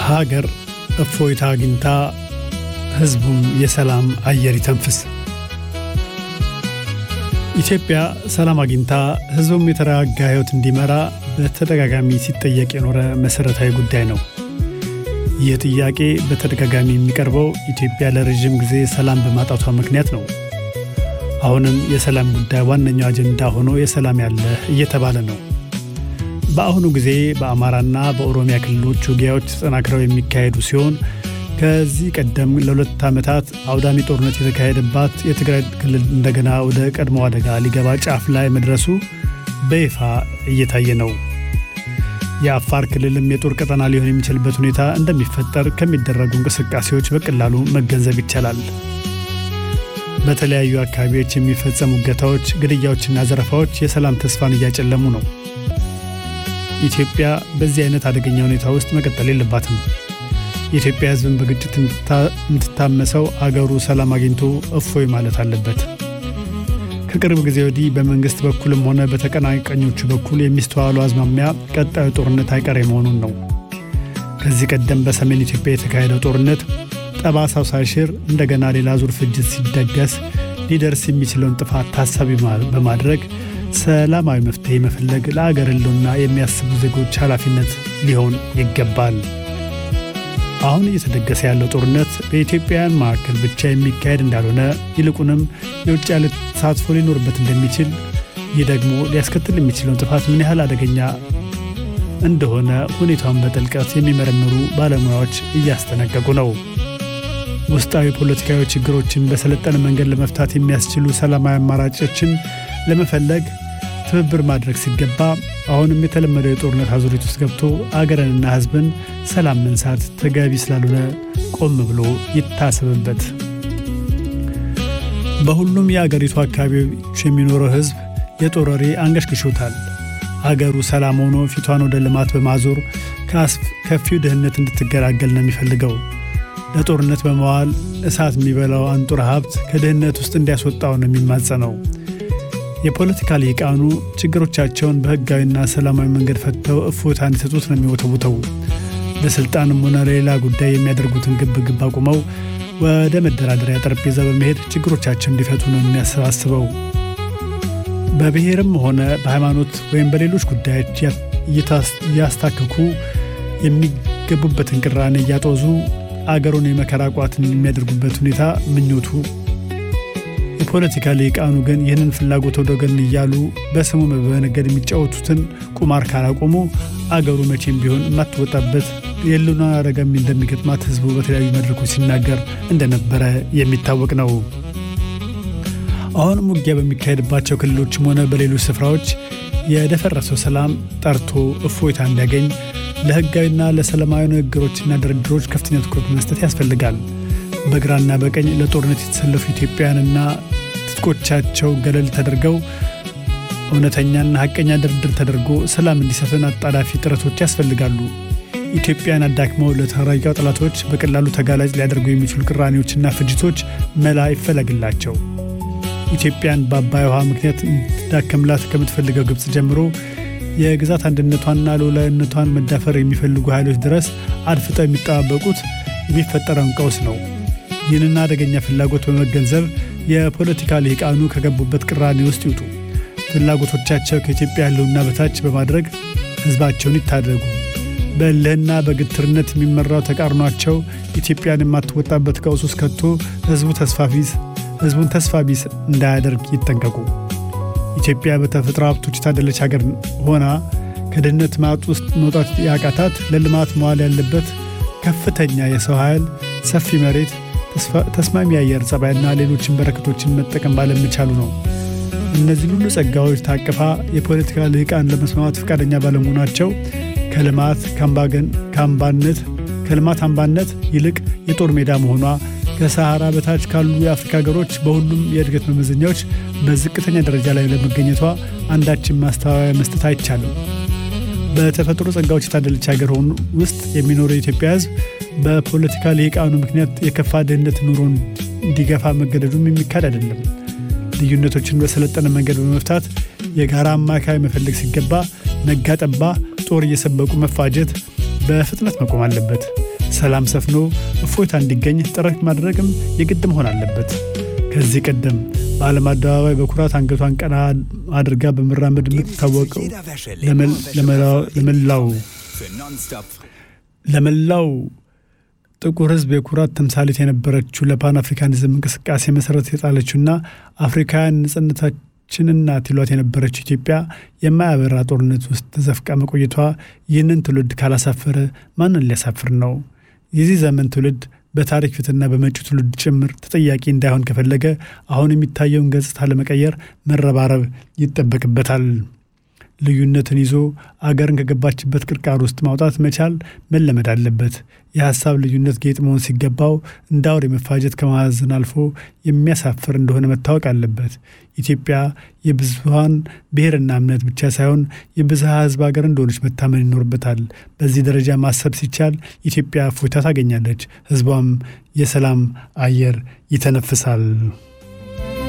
ሀገር እፎይታ አግኝታ ሕዝቡም የሰላም አየር ይተንፍስ። ኢትዮጵያ ሰላም አግኝታ ሕዝቡም የተረጋጋ ሕይወት እንዲመራ በተደጋጋሚ ሲጠየቅ የኖረ መሠረታዊ ጉዳይ ነው። ይህ ጥያቄ በተደጋጋሚ የሚቀርበው ኢትዮጵያ ለረዥም ጊዜ ሰላም በማጣቷ ምክንያት ነው። አሁንም የሰላም ጉዳይ ዋነኛው አጀንዳ ሆኖ የሰላም ያለህ እየተባለ ነው። በአሁኑ ጊዜ በአማራና በኦሮሚያ ክልሎች ውጊያዎች ተጠናክረው የሚካሄዱ ሲሆን ከዚህ ቀደም ለሁለት ዓመታት አውዳሚ ጦርነት የተካሄደባት የትግራይ ክልል እንደገና ወደ ቀድሞ አደጋ ሊገባ ጫፍ ላይ መድረሱ በይፋ እየታየ ነው። የአፋር ክልልም የጦር ቀጠና ሊሆን የሚችልበት ሁኔታ እንደሚፈጠር ከሚደረጉ እንቅስቃሴዎች በቀላሉ መገንዘብ ይቻላል። በተለያዩ አካባቢዎች የሚፈጸሙ እገታዎች፣ ግድያዎችና ዘረፋዎች የሰላም ተስፋን እያጨለሙ ነው። ኢትዮጵያ በዚህ አይነት አደገኛ ሁኔታ ውስጥ መቀጠል የለባትም። የኢትዮጵያ ሕዝብን በግጭት የምትታመሰው አገሩ ሰላም አግኝቶ እፎይ ማለት አለበት። ከቅርብ ጊዜ ወዲህ በመንግሥት በኩልም ሆነ በተቀናቃኞቹ በኩል የሚስተዋሉ አዝማሚያ ቀጣዩ ጦርነት አይቀሬ መሆኑን ነው። ከዚህ ቀደም በሰሜን ኢትዮጵያ የተካሄደው ጦርነት ጠባሳው ሳይሽር እንደገና ሌላ ዙር ፍጅት ሲደገስ ሊደርስ የሚችለውን ጥፋት ታሳቢ በማድረግ ሰላማዊ መፍትሔ መፈለግ ለአገር ሕልውና የሚያስቡ ዜጎች ኃላፊነት ሊሆን ይገባል። አሁን እየተደገሰ ያለው ጦርነት በኢትዮጵያውያን መካከል ብቻ የሚካሄድ እንዳልሆነ ይልቁንም የውጭ ያለ ተሳትፎ ሊኖርበት እንደሚችል፣ ይህ ደግሞ ሊያስከትል የሚችለውን ጥፋት ምን ያህል አደገኛ እንደሆነ ሁኔታውን በጥልቀት የሚመረምሩ ባለሙያዎች እያስጠነቀቁ ነው። ውስጣዊ ፖለቲካዊ ችግሮችን በሰለጠነ መንገድ ለመፍታት የሚያስችሉ ሰላማዊ አማራጮችን ለመፈለግ ትብብር ማድረግ ሲገባ አሁንም የተለመደው የጦርነት አዙሪት ውስጥ ገብቶ አገርንና ሕዝብን ሰላም መንሳት ተገቢ ስላልሆነ ቆም ብሎ ይታሰብበት። በሁሉም የአገሪቱ አካባቢዎች የሚኖረው ሕዝብ የጦር ወሬ አንገሽግሾታል። አገሩ ሰላም ሆኖ ፊቷን ወደ ልማት በማዞር ከአስከፊው ድህነት እንድትገላገል ነው የሚፈልገው። ለጦርነት በመዋል እሳት የሚበላው አንጡራ ሀብት ከድህነት ውስጥ እንዲያስወጣው ነው የሚማጸነው። የፖለቲካ ሊቃኑ ችግሮቻቸውን በሕጋዊና ሰላማዊ መንገድ ፈትተው እፎይታ እንዲሰጡት ነው የሚወተውተው። ለስልጣንም ሆነ ለሌላ ጉዳይ የሚያደርጉትን ግብ ግብ አቁመው ወደ መደራደሪያ ጠረጴዛ በመሄድ ችግሮቻቸውን እንዲፈቱ ነው የሚያሰባስበው። በብሔርም ሆነ በሃይማኖት ወይም በሌሎች ጉዳዮች እያስታከኩ የሚገቡበትን ቅራኔ እያጦዙ አገሩን የመከራ ቋትን የሚያደርጉበት ሁኔታ ምኞቱ የፖለቲካ ሊቃኑ ግን ይህንን ፍላጎት ወደ ወገን እያሉ በስሙ በመነገድ የሚጫወቱትን ቁማር ካላቆሙ አገሩ መቼም ቢሆን የማትወጣበት የህልውና አደጋ እንደሚገጥማት ህዝቡ በተለያዩ መድረኮች ሲናገር እንደነበረ የሚታወቅ ነው። አሁንም ውጊያ በሚካሄድባቸው ክልሎችም ሆነ በሌሎች ስፍራዎች የደፈረሰው ሰላም ጠርቶ እፎይታ እንዲያገኝ ለህጋዊና ለሰላማዊ ንግግሮችና ድርድሮች ከፍተኛ ትኩረት መስጠት ያስፈልጋል። በግራና በቀኝ ለጦርነት የተሰለፉ ኢትዮጵያውያንና ትጥቆቻቸው ገለል ተደርገው እውነተኛና ሀቀኛ ድርድር ተደርጎ ሰላም እንዲሰፍን አጣዳፊ ጥረቶች ያስፈልጋሉ። ኢትዮጵያን አዳክመው ለተራጊው ጠላቶች በቀላሉ ተጋላጭ ሊያደርጉ የሚችሉ ቅራኔዎችና ፍጅቶች መላ ይፈለግላቸው። ኢትዮጵያን በአባይ ውሃ ምክንያት እንድትዳከምላት ከምትፈልገው ግብፅ ጀምሮ የግዛት አንድነቷንና ሉዓላዊነቷን መዳፈር የሚፈልጉ ኃይሎች ድረስ አድፍጠው የሚጠባበቁት የሚፈጠረውን ቀውስ ነው። ይህንን አደገኛ ፍላጎት በመገንዘብ የፖለቲካ ልሂቃኑ ከገቡበት ቅራኔ ውስጥ ይውጡ። ፍላጎቶቻቸው ከኢትዮጵያ ሕልውና በታች በማድረግ ሕዝባቸውን ይታደጉ። በእልህና በግትርነት የሚመራው ተቃርኗቸው ኢትዮጵያን የማትወጣበት ቀውስ ውስጥ ከቶ ሕዝቡ ተስፋ ቢስ ሕዝቡን ተስፋ ቢስ እንዳያደርግ ይጠንቀቁ። ኢትዮጵያ በተፈጥሮ ሀብቶች የታደለች ሀገር ሆና ከድህነት ማጥ ውስጥ መውጣት ያቃታት ለልማት መዋል ያለበት ከፍተኛ የሰው ኃይል፣ ሰፊ መሬት፣ ተስማሚ የአየር ጸባይና ሌሎችን በረከቶችን መጠቀም ባለመቻሉ ነው። እነዚህ ሁሉ ጸጋዎች ታቅፋ የፖለቲካ ልሂቃን ለመስማማት ፈቃደኛ ባለመሆናቸው ከልማት ከአምባነት ከልማት አምባነት ይልቅ የጦር ሜዳ መሆኗ ከሰሃራ በታች ካሉ የአፍሪካ ሀገሮች በሁሉም የእድገት መመዘኛዎች በዝቅተኛ ደረጃ ላይ ለመገኘቷ አንዳችን ማስተባበያ መስጠት አይቻልም። በተፈጥሮ ጸጋዎች የታደለች ሀገር ሆኑ ውስጥ የሚኖረው የኢትዮጵያ ሕዝብ በፖለቲካ ልሂቃኑ ምክንያት የከፋ ድህነት ኑሮን እንዲገፋ መገደዱም የሚካድ አይደለም። ልዩነቶችን በሰለጠነ መንገድ በመፍታት የጋራ አማካይ መፈለግ ሲገባ ነጋ ጠባ ጦር እየሰበቁ መፋጀት በፍጥነት መቆም አለበት። ሰላም ሰፍኖ እፎይታ እንዲገኝ ጥረት ማድረግም የግድ መሆን አለበት። ከዚህ ቀደም በዓለም አደባባይ በኩራት አንገቷን ቀና አድርጋ በመራመድ የምትታወቀው ለመላው ለመላው ጥቁር ሕዝብ የኩራት ተምሳሌት የነበረችው ለፓን አፍሪካኒዝም እንቅስቃሴ መሰረት የጣለችውና አፍሪካውያን ነጻነታችን እናት ይሏት የነበረችው ኢትዮጵያ የማያበራ ጦርነት ውስጥ ተዘፍቃ መቆየቷ ይህንን ትውልድ ካላሳፈረ ማንን ሊያሳፍር ነው? የዚህ ዘመን ትውልድ በታሪክ ፊትና በመጪው ትውልድ ጭምር ተጠያቂ እንዳይሆን ከፈለገ አሁን የሚታየውን ገጽታ ለመቀየር መረባረብ ይጠበቅበታል። ልዩነትን ይዞ አገርን ከገባችበት ቅርቃር ውስጥ ማውጣት መቻል መለመድ አለበት። የሀሳብ ልዩነት ጌጥ መሆን ሲገባው እንደ አውሬ መፋጀት ከማዘን አልፎ የሚያሳፍር እንደሆነ መታወቅ አለበት። ኢትዮጵያ የብዙሀን ብሔርና እምነት ብቻ ሳይሆን የብዝሃ ሕዝብ ሀገር እንደሆነች መታመን ይኖርበታል። በዚህ ደረጃ ማሰብ ሲቻል ኢትዮጵያ እፎይታ ታገኛለች፣ ሕዝቧም የሰላም አየር ይተነፍሳል።